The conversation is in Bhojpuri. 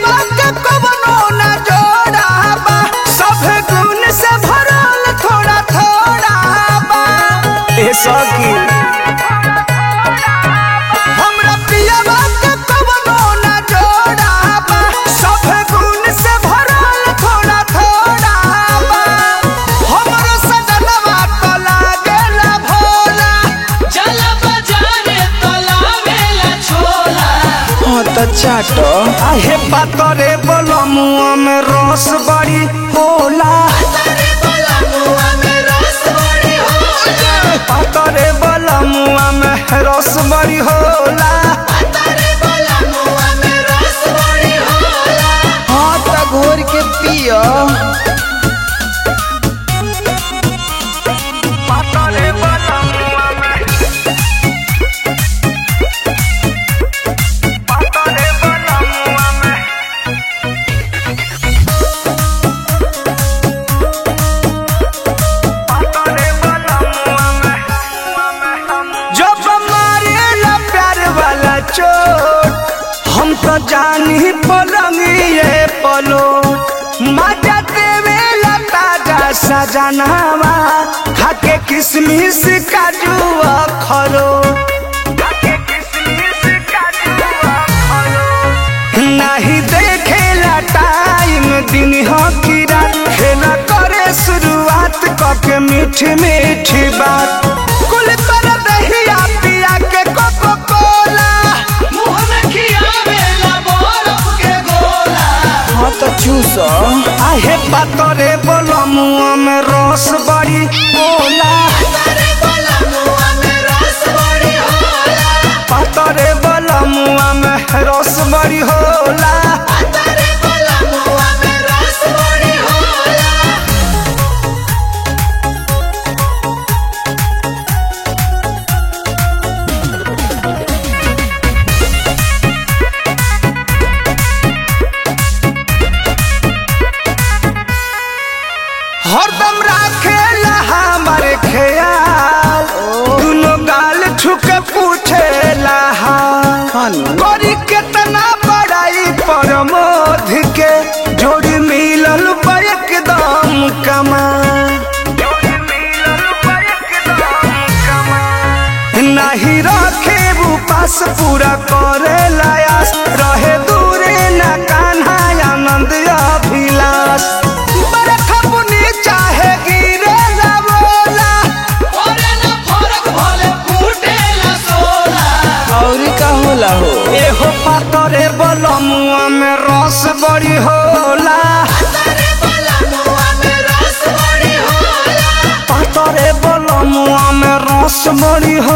पियावा के कवनो ना जोड़ा बा सब गुण से भरल थोड़ा थोड़ा बा ए सखी हमरा पियावा के कवनो ना जोड़ा बा सब गुण से भरल थोड़ा थोड़ा बा हमरो सजनवा तो लागेला भोला चल बजारे तलावेला छोला हाँ त चाटो आहे पातरे बलमुआ में रस बड़ी होला तारे बोला मुआ में रस बड़ी होला पातरे बलमुआ में रस बड़ी होला तारे बोला मुआ में रस बड़ी होला हाँ त घोर के पियो पातरे बलमुआ में पातरे बलमुआ में जब मारेला प्यार वाला चोट हम तो जानी पलंगिए पलो मजा देवेला ताजा सजनावा खाके किसमिस काजू खरो नहीं देखेला टाइम दिन हो की रात खेला करे शुरुआत कके मीठी मीठी बात कुल कर दहिया पिया के कोको कोला मुंह में खियावेला बरफ के गोला हाँ तो चूस आहे पातरे बोलो मुआ में रस बड़ी बोला तारे बोला मुआ में रस बड़ी होला पातरे बोलो मुआ में रस बड़ी होला तारे बोला मुआ में रस बड़ी होला हरदम राखेला हमारे ख्याल दुनो गाल छुक पूछेला हाल करी केतना बड़ाई पर मोध के जोड़ी मिलल बा एकदम कमाल नहीं रखे वो पास पूरा करे लायास रहे दूरे न कान्हा आनंद अभिलाष बरखा बुनी चाहे गिरे ना बोला ओरे ना फरक भले फूटेला सोला और का होला हो एहो पातरे बलमुआ में रस बड़ी होला तारे बोला मुआ में रस बड़ी होला पातरे बलमुआ में रस बड़ी होला